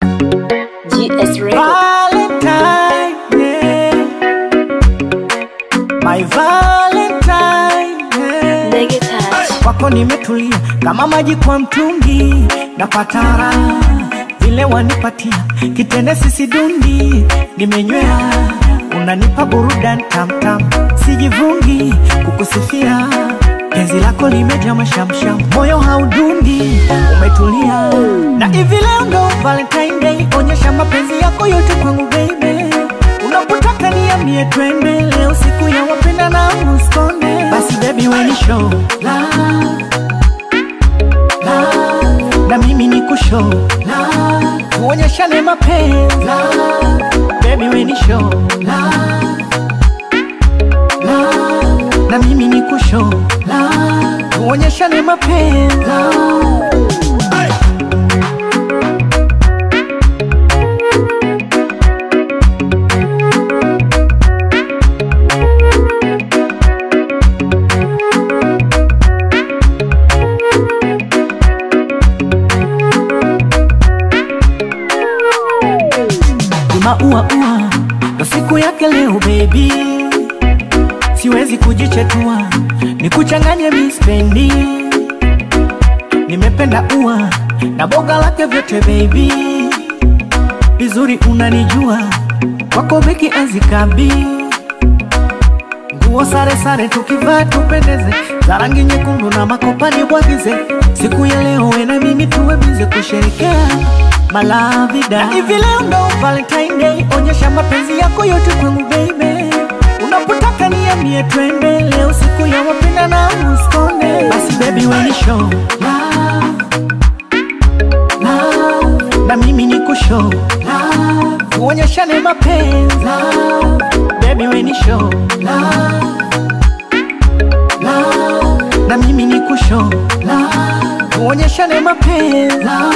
GS Record. Valentine, yeah. My Valentine, yeah. Ndege touch. Kwako nimetulia kama maji kwa mtungi, napata raha vile wanipatia kitende sisi dundi, nimenywea unanipa burudani tamtam, sijivungi kukusifia penzi lako limejaa mashamsham, moyo haudundi, umetulia na hivi leo ndo Valentine Day, onyesha mapenzi yako yote kwangu baby, unapotaka niambie twende, leo siku ya wapenda na uskonde, basi baby weni show love, love, na mimi ni kushow love, tuonyeshane mapenzi love, baby weni show love, love, na mimi ni kushow love, tuonyeshane mapenzi love. maua ua ndo siku yake leo baby, siwezi kujichetua nikuchanganye mispendi, nimependa ua na boga lake vyote baby, vizuri unanijua kwako beki azikabi nguo sare sare tukivaa tupendeze, za rangi nyekundu na makopani bwagize, siku ya leo we na mimi tuwe bize kusherekea malavida. Na hivi leo ndo Valentine Day, onyesha mapenzi yako yote kwangu baby, unapotaka niambie twende, leo siku ya wapenda na uskonde, basi baby we ni show love, love, na mimi ni kushow love, tuonyeshane mapenzi love, baby we ni show love, love, na mimi ni kushow love, tuonyeshane mapenzi love.